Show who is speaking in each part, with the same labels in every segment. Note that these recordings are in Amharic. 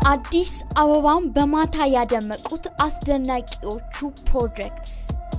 Speaker 1: አዲስ አበባን በማታ ያደመቁት አስደናቂዎቹ ፕሮጀክት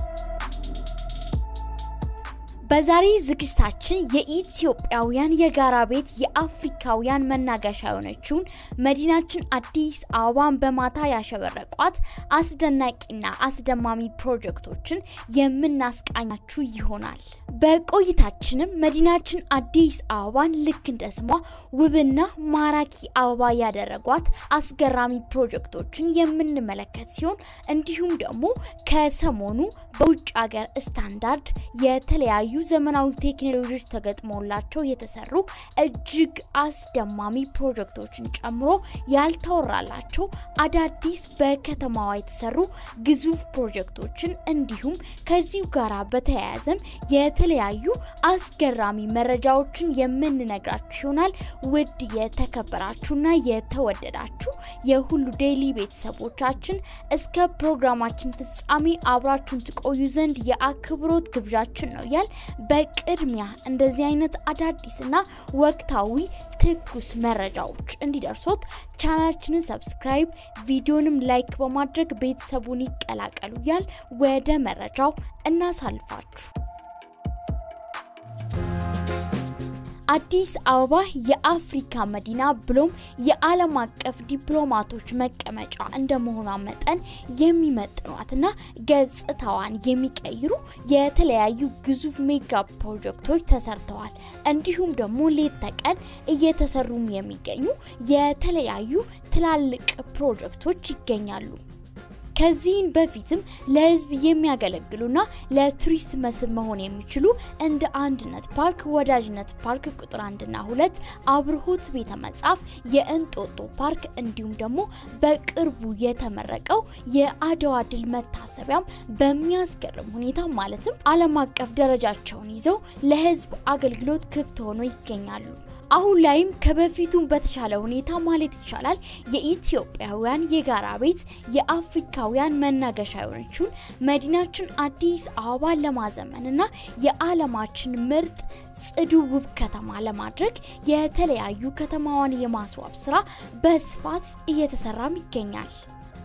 Speaker 1: በዛሬ ዝግጅታችን የኢትዮጵያውያን የጋራ ቤት የአፍሪካውያን መናገሻ የሆነችውን መዲናችን አዲስ አበባን በማታ ያሸበረቋት አስደናቂና አስደማሚ ፕሮጀክቶችን የምናስቃኛችሁ ይሆናል። በቆይታችንም መዲናችን አዲስ አበባን ልክ እንደ ስሟ ውብና ማራኪ አበባ ያደረጓት አስገራሚ ፕሮጀክቶችን የምንመለከት ሲሆን እንዲሁም ደግሞ ከሰሞኑ በውጭ ሀገር ስታንዳርድ የተለያዩ ዘመናዊ ቴክኖሎጂዎች ተገጥሞላቸው የተሰሩ እጅግ አስደማሚ ፕሮጀክቶችን ጨምሮ ያልተወራላቸው አዳዲስ በከተማዋ የተሰሩ ግዙፍ ፕሮጀክቶችን እንዲሁም ከዚሁ ጋር በተያያዘም የተለያዩ አስገራሚ መረጃዎችን የምንነግራችሁ ይሆናል። ውድ የተከበራችሁና የተወደዳችሁ የሁሉ ዴይሊ ቤተሰቦቻችን እስከ ፕሮግራማችን ፍጻሜ አብራችሁን ትቆዩ ዘንድ የአክብሮት ግብዣችን ነው ያል በቅድሚያ እንደዚህ አይነት አዳዲስና ወቅታዊ ትኩስ መረጃዎች እንዲደርሶት ቻናላችንን ሰብስክራይብ፣ ቪዲዮንም ላይክ በማድረግ ቤተሰቡን ይቀላቀሉ ያል ወደ መረጃው እናሳልፋችሁ። አዲስ አበባ የአፍሪካ መዲና ብሎም የዓለም አቀፍ ዲፕሎማቶች መቀመጫ እንደመሆኗ መጠን የሚመጥኗትና ገጽታዋን የሚቀይሩ የተለያዩ ግዙፍ ሜጋ ፕሮጀክቶች ተሰርተዋል። እንዲሁም ደግሞ ሌት ተቀን እየተሰሩም የሚገኙ የተለያዩ ትላልቅ ፕሮጀክቶች ይገኛሉ። ከዚህን በፊትም ለሕዝብ የሚያገለግሉና ለቱሪስት መስህብ መሆን የሚችሉ እንደ አንድነት ፓርክ፣ ወዳጅነት ፓርክ ቁጥር አንድና ሁለት፣ አብርሆት ቤተ መጻፍ፣ የእንጦጦ ፓርክ እንዲሁም ደግሞ በቅርቡ የተመረቀው የአድዋ ድል መታሰቢያም በሚያስገርም ሁኔታ ማለትም ዓለም አቀፍ ደረጃቸውን ይዘው ለሕዝብ አገልግሎት ክፍት ሆኖ ይገኛሉ። አሁን ላይም ከበፊቱም በተሻለ ሁኔታ ማለት ይቻላል የኢትዮጵያውያን የጋራ ቤት የአፍሪካውያን መናገሻ የሆነችውን መዲናችን አዲስ አበባን ለማዘመንና የዓለማችን ምርጥ ጽዱ ውብ ከተማ ለማድረግ የተለያዩ ከተማዋን የማስዋብ ስራ በስፋት እየተሰራም ይገኛል።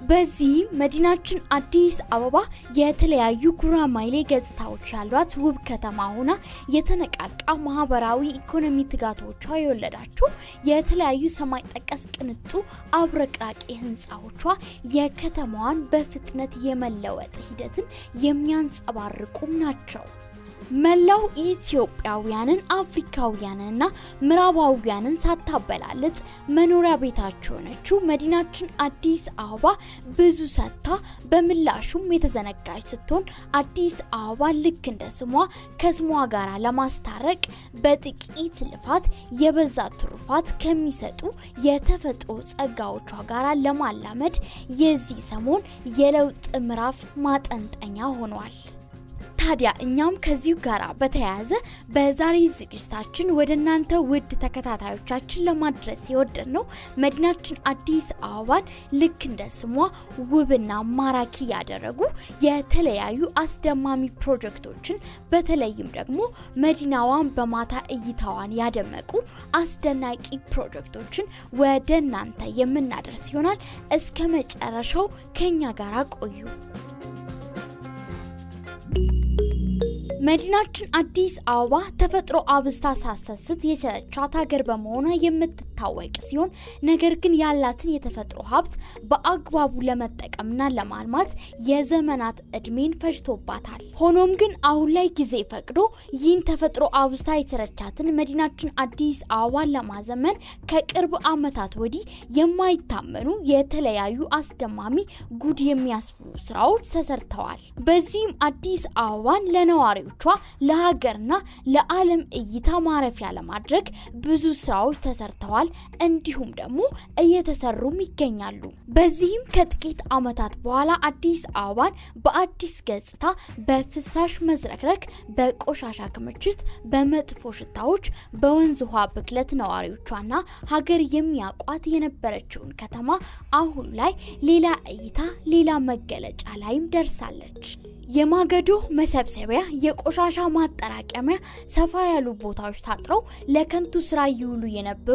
Speaker 1: በዚህም መዲናችን አዲስ አበባ የተለያዩ ጉራማይሌ ገጽታዎች ያሏት ውብ ከተማ ሆና የተነቃቃ ማህበራዊ ኢኮኖሚ ትጋቶቿ የወለዳቸው የተለያዩ ሰማይ ጠቀስ ቅንጡ አብረቅራቂ ህንፃዎቿ የከተማዋን በፍጥነት የመለወጥ ሂደትን የሚያንጸባርቁም ናቸው። መላው ኢትዮጵያውያንን አፍሪካውያንንና ምዕራባውያንን ሳታበላልጥ መኖሪያ ቤታቸው የሆነችው መዲናችን አዲስ አበባ ብዙ ሰጥታ በምላሹም የተዘነጋች ስትሆን አዲስ አበባ ልክ እንደ ስሟ ከስሟ ጋር ለማስታረቅ በጥቂት ልፋት የበዛ ትሩፋት ከሚሰጡ የተፈጥሮ ጸጋዎቿ ጋር ለማላመድ የዚህ ሰሞን የለውጥ ምዕራፍ ማጠንጠኛ ሆኗል። ታዲያ እኛም ከዚሁ ጋር በተያያዘ በዛሬ ዝግጅታችን ወደ እናንተ ውድ ተከታታዮቻችን ለማድረስ የወደድ ነው መዲናችን አዲስ አበባን ልክ እንደ ስሟ ውብና ማራኪ ያደረጉ የተለያዩ አስደማሚ ፕሮጀክቶችን በተለይም ደግሞ መዲናዋን በማታ እይታዋን ያደመቁ አስደናቂ ፕሮጀክቶችን ወደ እናንተ የምናደርስ ይሆናል። እስከ መጨረሻው ከኛ ጋር ቆዩ። መዲናችን አዲስ አበባ ተፈጥሮ አብዝታ ሳሰስት የቸረቻት ሀገር በመሆኗ የምትታወቅ ሲሆን ነገር ግን ያላትን የተፈጥሮ ሀብት በአግባቡ ለመጠቀምና ለማልማት የዘመናት እድሜን ፈጅቶባታል። ሆኖም ግን አሁን ላይ ጊዜ ፈቅዶ ይህን ተፈጥሮ አብዝታ የተረቻትን መዲናችን አዲስ አበባን ለማዘመን ከቅርብ ዓመታት ወዲህ የማይታመኑ የተለያዩ አስደማሚ ጉድ የሚያስብሉ ስራዎች ተሰርተዋል። በዚህም አዲስ አበባን ለነዋሪዎች ለሀገርና ለዓለም እይታ ማረፊያ ለማድረግ ብዙ ስራዎች ተሰርተዋል። እንዲሁም ደግሞ እየተሰሩም ይገኛሉ። በዚህም ከጥቂት ዓመታት በኋላ አዲስ አበባን በአዲስ ገጽታ በፍሳሽ መዝረክረክ፣ በቆሻሻ ክምችት፣ በመጥፎ ሽታዎች፣ በወንዝ ውሃ ብክለት ነዋሪዎቿና ሀገር የሚያውቋት የነበረችውን ከተማ አሁን ላይ ሌላ እይታ፣ ሌላ መገለጫ ላይም ደርሳለች። የማገዶ መሰብሰቢያ፣ የቆሻሻ ማጠራቀሚያ፣ ሰፋ ያሉ ቦታዎች ታጥረው ለከንቱ ስራ ይውሉ የነበሩ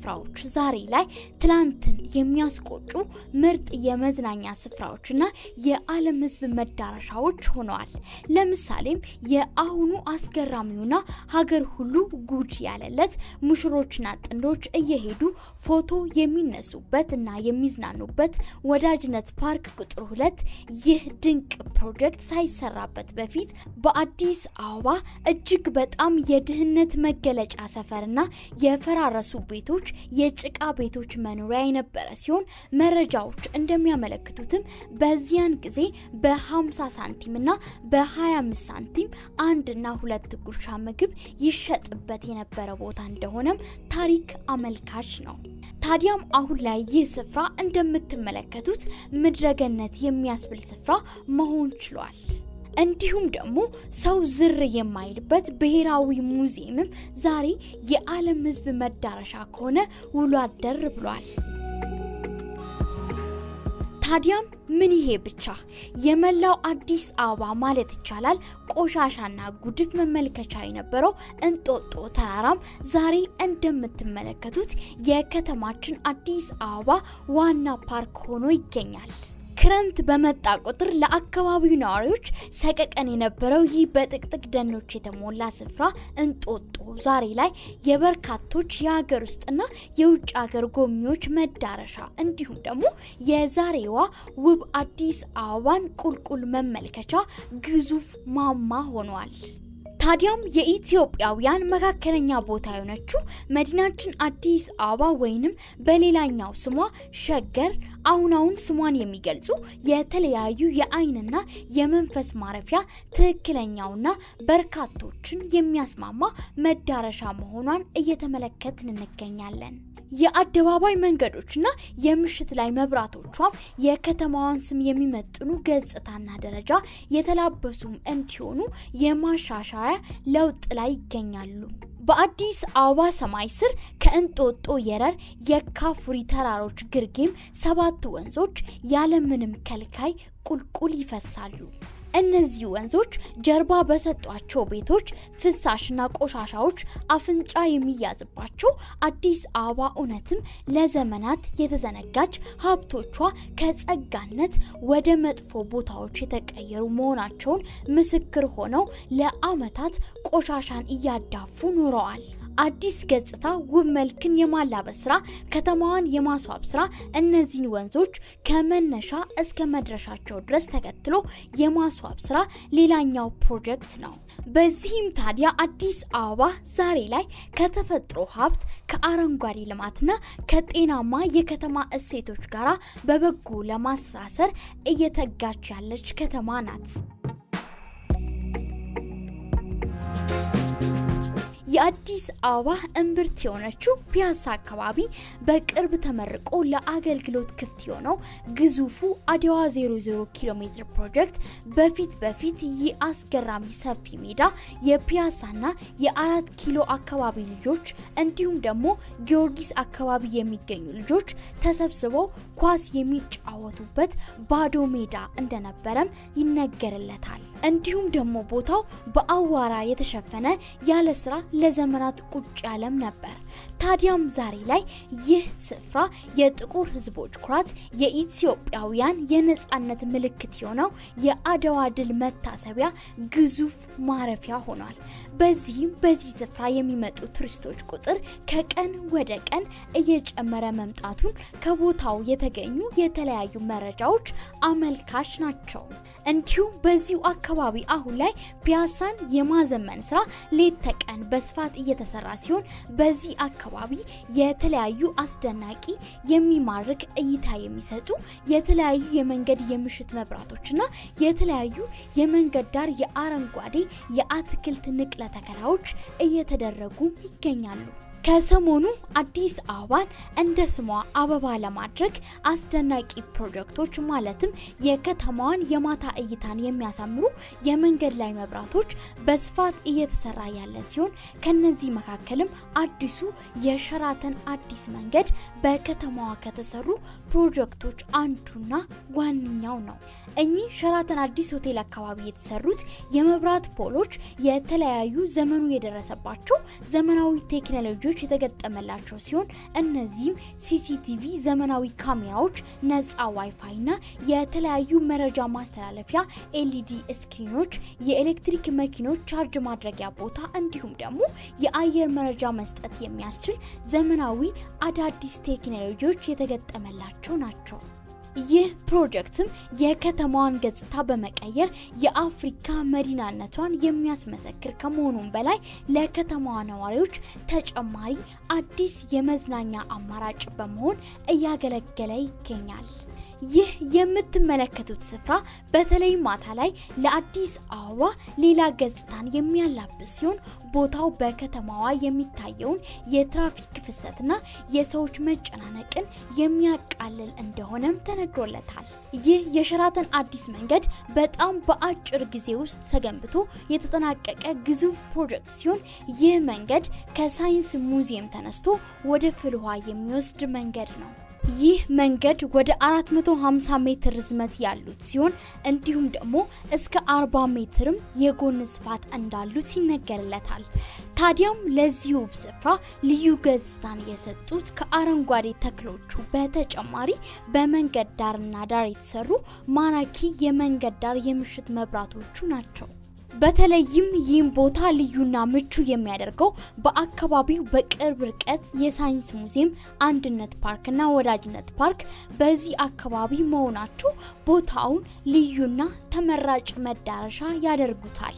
Speaker 1: ስፍራዎች ዛሬ ላይ ትላንትን የሚያስቆጩ ምርጥ የመዝናኛ ስፍራዎችና የዓለም ሕዝብ መዳረሻዎች ሆነዋል። ለምሳሌም የአሁኑ አስገራሚውና ሀገር ሁሉ ጉድ ያለለት ሙሽሮችና ጥንዶች እየሄዱ ፎቶ የሚነሱበት እና የሚዝናኑበት ወዳጅነት ፓርክ ቁጥር ሁለት ይህ ድንቅ ፕሮጀክት ሳይሰራበት በፊት በአዲስ አበባ እጅግ በጣም የድህነት መገለጫ ሰፈርና የፈራረሱ ቤቶች የጭቃ ቤቶች መኖሪያ የነበረ ሲሆን መረጃዎች እንደሚያመለክቱትም በዚያን ጊዜ በ50 ሳንቲም እና በ25 ሳንቲም አንድና ሁለት ጉርሻ ምግብ ይሸጥበት የነበረ ቦታ እንደሆነም ታሪክ አመልካች ነው። ታዲያም አሁን ላይ ይህ ስፍራ እንደምትመለከቱት ምድረገነት የሚያስብል ስፍራ መሆን ችሏል። እንዲሁም ደግሞ ሰው ዝር የማይልበት ብሔራዊ ሙዚየምም ዛሬ የዓለም ሕዝብ መዳረሻ ከሆነ ውሎ አደር ብሏል። ታዲያም ምን ይሄ ብቻ የመላው አዲስ አበባ ማለት ይቻላል ቆሻሻና ጉድፍ መመልከቻ የነበረው እንጦጦ ተራራም ዛሬ እንደምትመለከቱት የከተማችን አዲስ አበባ ዋና ፓርክ ሆኖ ይገኛል። ክረምት በመጣ ቁጥር ለአካባቢው ነዋሪዎች ሰቀቀን የነበረው ይህ በጥቅጥቅ ደኖች የተሞላ ስፍራ እንጦጦ ዛሬ ላይ የበርካቶች የሀገር ውስጥና የውጭ ሀገር ጎብኚዎች መዳረሻ እንዲሁም ደግሞ የዛሬዋ ውብ አዲስ አበባን ቁልቁል መመልከቻ ግዙፍ ማማ ሆኗል። ታዲያም የኢትዮጵያውያን መካከለኛ ቦታ የሆነችው መዲናችን አዲስ አበባ ወይንም በሌላኛው ስሟ ሸገር አሁን አሁን ስሟን የሚገልጹ የተለያዩ የአይንና የመንፈስ ማረፊያ ትክክለኛውና በርካቶችን የሚያስማማ መዳረሻ መሆኗን እየተመለከትን እንገኛለን። የአደባባይ መንገዶችና የምሽት ላይ መብራቶቿም የከተማዋን ስም የሚመጥኑ ገጽታና ደረጃ የተላበሱም እንዲሆኑ የማሻሻያ ለውጥ ላይ ይገኛሉ። በአዲስ አበባ ሰማይ ስር ከእንጦጦ የረር የካፉሪ ተራሮች ግርጌም ሰባት ወንዞች ያለምንም ከልካይ ቁልቁል ይፈሳሉ። እነዚህ ወንዞች ጀርባ በሰጧቸው ቤቶች ፍሳሽና ቆሻሻዎች አፍንጫ የሚያዝባቸው አዲስ አበባ እውነትም ለዘመናት የተዘነጋች ሀብቶቿ ከጸጋነት ወደ መጥፎ ቦታዎች የተቀየሩ መሆናቸውን ምስክር ሆነው ለዓመታት ቆሻሻን እያዳፉ ኖረዋል። አዲስ ገጽታ ውብ መልክን የማላበስ ስራ፣ ከተማዋን የማስዋብ ስራ እነዚህን ወንዞች ከመነሻ እስከ መድረሻቸው ድረስ ተከትሎ የማስዋብ ስራ ሌላኛው ፕሮጀክት ነው። በዚህም ታዲያ አዲስ አበባ ዛሬ ላይ ከተፈጥሮ ሀብት ከአረንጓዴ ልማትና ከጤናማ የከተማ እሴቶች ጋር በበጎ ለማስተሳሰር እየተጋች ያለች ከተማ ናት። የአዲስ አበባ እምብርት የሆነችው ፒያሳ አካባቢ በቅርብ ተመርቆ ለአገልግሎት ክፍት የሆነው ግዙፉ አድዋ 00 ኪሎ ሜትር ፕሮጀክት በፊት በፊት ይህ አስገራሚ ሰፊ ሜዳ የፒያሳና የአራት ኪሎ አካባቢ ልጆች እንዲሁም ደግሞ ጊዮርጊስ አካባቢ የሚገኙ ልጆች ተሰብስበው ኳስ የሚጫወቱበት ባዶ ሜዳ እንደነበረም ይነገርለታል። እንዲሁም ደግሞ ቦታው በአዋራ የተሸፈነ ያለ ስራ ለዘመናት ቁጭ ያለም ነበር። ታዲያም ዛሬ ላይ ይህ ስፍራ የጥቁር ሕዝቦች ኩራት፣ የኢትዮጵያውያን የነጻነት ምልክት የሆነው የአድዋ ድል መታሰቢያ ግዙፍ ማረፊያ ሆኗል። በዚህም በዚህ ስፍራ የሚመጡ ቱሪስቶች ቁጥር ከቀን ወደ ቀን እየጨመረ መምጣቱን ከቦታው የተገኙ የተለያዩ መረጃዎች አመልካች ናቸው። እንዲሁም በዚሁ አካባቢ አሁን ላይ ፒያሳን የማዘመን ስራ ሌት ተቀን በስፋት እየተሰራ ሲሆን በዚህ አካባቢ የተለያዩ አስደናቂ የሚማርክ እይታ የሚሰጡ የተለያዩ የመንገድ የምሽት መብራቶችና የተለያዩ የመንገድ ዳር የአረንጓዴ የአትክልት ንቅለ ተከላዎች እየተደረጉ ይገኛሉ። ከሰሞኑ አዲስ አበባን እንደ ስሟ አበባ ለማድረግ አስደናቂ ፕሮጀክቶች ማለትም የከተማዋን የማታ እይታን የሚያሳምሩ የመንገድ ላይ መብራቶች በስፋት እየተሰራ ያለ ሲሆን ከነዚህ መካከልም አዲሱ የሸራተን አዲስ መንገድ በከተማዋ ከተሰሩ ፕሮጀክቶች አንዱና ዋነኛው ነው። እኚህ ሸራተን አዲስ ሆቴል አካባቢ የተሰሩት የመብራት ፖሎች የተለያዩ ዘመኑ የደረሰባቸው ዘመናዊ ቴክኖሎጂዎች ቴክኖሎጂዎች የተገጠመላቸው ሲሆን እነዚህም ሲሲቲቪ፣ ዘመናዊ ካሜራዎች፣ ነፃ ዋይፋይ እና የተለያዩ መረጃ ማስተላለፊያ ኤልኢዲ ስክሪኖች፣ የኤሌክትሪክ መኪኖች ቻርጅ ማድረጊያ ቦታ እንዲሁም ደግሞ የአየር መረጃ መስጠት የሚያስችል ዘመናዊ አዳዲስ ቴክኖሎጂዎች የተገጠመላቸው ናቸው። ይህ ፕሮጀክትም የከተማዋን ገጽታ በመቀየር የአፍሪካ መዲናነቷን የሚያስመሰክር ከመሆኑም በላይ ለከተማዋ ነዋሪዎች ተጨማሪ አዲስ የመዝናኛ አማራጭ በመሆን እያገለገለ ይገኛል። ይህ የምትመለከቱት ስፍራ በተለይ ማታ ላይ ለአዲስ አበባ ሌላ ገጽታን የሚያላብስ ሲሆን ቦታው በከተማዋ የሚታየውን የትራፊክ ፍሰትና የሰዎች መጨናነቅን የሚያቃልል እንደሆነም ተነግሮለታል። ይህ የሸራተን አዲስ መንገድ በጣም በአጭር ጊዜ ውስጥ ተገንብቶ የተጠናቀቀ ግዙፍ ፕሮጀክት ሲሆን ይህ መንገድ ከሳይንስ ሙዚየም ተነስቶ ወደ ፍልውሃ የሚወስድ መንገድ ነው። ይህ መንገድ ወደ 450 ሜትር ርዝመት ያሉት ሲሆን እንዲሁም ደግሞ እስከ 40 ሜትርም የጎን ስፋት እንዳሉት ይነገርለታል። ታዲያም ለዚህ ውብ ስፍራ ልዩ ገጽታን የሰጡት ከአረንጓዴ ተክሎቹ በተጨማሪ በመንገድ ዳርና ዳር የተሰሩ ማራኪ የመንገድ ዳር የምሽት መብራቶቹ ናቸው። በተለይም ይህም ቦታ ልዩና ምቹ የሚያደርገው በአካባቢው በቅርብ ርቀት የሳይንስ ሙዚየም፣ አንድነት ፓርክና ወዳጅነት ፓርክ በዚህ አካባቢ መሆናቸው ቦታውን ልዩና ተመራጭ መዳረሻ ያደርጉታል።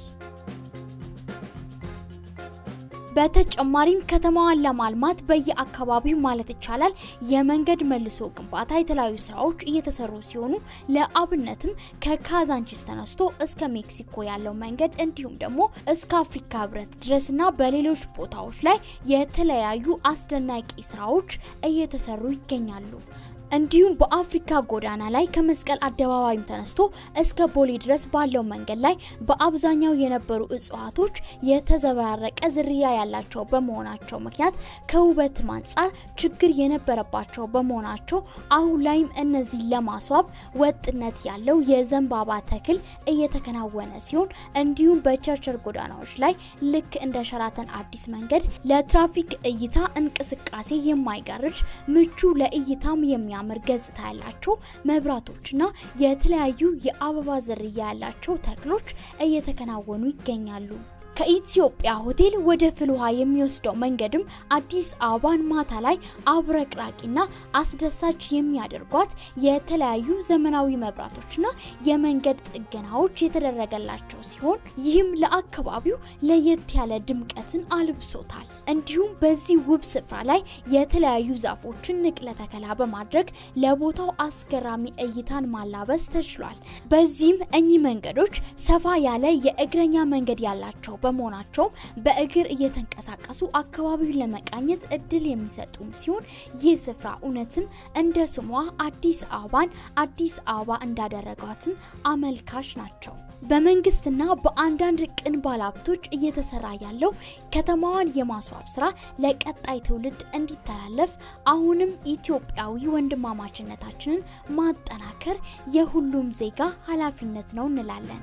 Speaker 1: በተጨማሪም ከተማዋን ለማልማት በየአካባቢው ማለት ይቻላል የመንገድ መልሶ ግንባታ የተለያዩ ስራዎች እየተሰሩ ሲሆኑ ለአብነትም ከካዛንቺስ ተነስቶ እስከ ሜክሲኮ ያለው መንገድ እንዲሁም ደግሞ እስከ አፍሪካ ህብረት ድረስና በሌሎች ቦታዎች ላይ የተለያዩ አስደናቂ ስራዎች እየተሰሩ ይገኛሉ። እንዲሁም በአፍሪካ ጎዳና ላይ ከመስቀል አደባባይም ተነስቶ እስከ ቦሌ ድረስ ባለው መንገድ ላይ በአብዛኛው የነበሩ እጽዋቶች የተዘበራረቀ ዝርያ ያላቸው በመሆናቸው ምክንያት ከውበትም አንጻር ችግር የነበረባቸው በመሆናቸው አሁን ላይም እነዚህ ለማስዋብ ወጥነት ያለው የዘንባባ ተክል እየተከናወነ ሲሆን እንዲሁም በቸርቸር ጎዳናዎች ላይ ልክ እንደ ሸራተን አዲስ መንገድ ለትራፊክ እይታ እንቅስቃሴ የማይጋርድ ምቹ ለእይታም የሚያ የሚያምር ገጽታ ያላቸው መብራቶችና የተለያዩ የአበባ ዝርያ ያላቸው ተክሎች እየተከናወኑ ይገኛሉ። ከኢትዮጵያ ሆቴል ወደ ፍልውሃ የሚወስደው መንገድም አዲስ አበባን ማታ ላይ አብረቅራቂና አስደሳች የሚያደርጓት የተለያዩ ዘመናዊ መብራቶችና የመንገድ ጥገናዎች የተደረገላቸው ሲሆን ይህም ለአካባቢው ለየት ያለ ድምቀትን አልብሶታል። እንዲሁም በዚህ ውብ ስፍራ ላይ የተለያዩ ዛፎችን ንቅለ ተከላ በማድረግ ለቦታው አስገራሚ እይታን ማላበስ ተችሏል። በዚህም እኚህ መንገዶች ሰፋ ያለ የእግረኛ መንገድ ያላቸው በመሆናቸው በእግር እየተንቀሳቀሱ አካባቢውን ለመቃኘት እድል የሚሰጡም ሲሆን ይህ ስፍራ እውነትም እንደ ስሟ አዲስ አበባን አዲስ አበባ እንዳደረጓትም አመልካች ናቸው። በመንግስትና በአንዳንድ ቅን ባለሀብቶች እየተሰራ ያለው ከተማዋን የማስዋብ ስራ ለቀጣይ ትውልድ እንዲተላለፍ አሁንም ኢትዮጵያዊ ወንድማማችነታችንን ማጠናከር የሁሉም ዜጋ ኃላፊነት ነው እንላለን።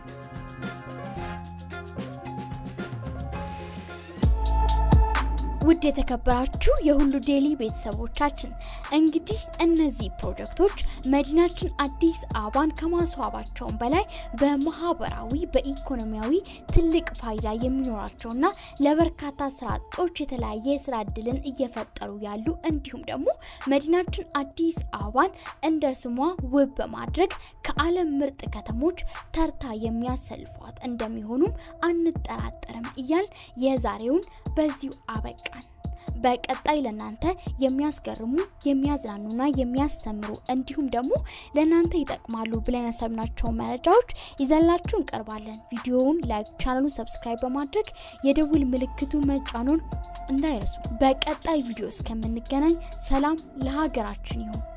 Speaker 1: ውድ የተከበራችሁ የሁሉ ዴሊ ቤተሰቦቻችን እንግዲህ እነዚህ ፕሮጀክቶች መዲናችን አዲስ አበባን ከማስዋባቸውም በላይ በማህበራዊ በኢኮኖሚያዊ ትልቅ ፋይዳ የሚኖራቸውና ለበርካታ ስራ አጦች የተለያየ የስራ እድልን እየፈጠሩ ያሉ እንዲሁም ደግሞ መዲናችን አዲስ አበባን እንደ ስሟ ውብ በማድረግ ከዓለም ምርጥ ከተሞች ተርታ የሚያሰልፏት እንደሚሆኑም አንጠራጠርም እያል የዛሬውን በዚሁ አበቃ። በቀጣይ ለእናንተ የሚያስገርሙ የሚያዝናኑና የሚያስተምሩ እንዲሁም ደግሞ ለእናንተ ይጠቅማሉ ብለን ያሰብናቸውን መረጃዎች ይዘላችሁ እንቀርባለን። ቪዲዮውን ላይክ፣ ቻናሉን ሰብስክራይብ በማድረግ የደውል ምልክቱ መጫኑን እንዳይረሱ። በቀጣይ ቪዲዮ እስከምንገናኝ ሰላም ለሀገራችን ይሁን።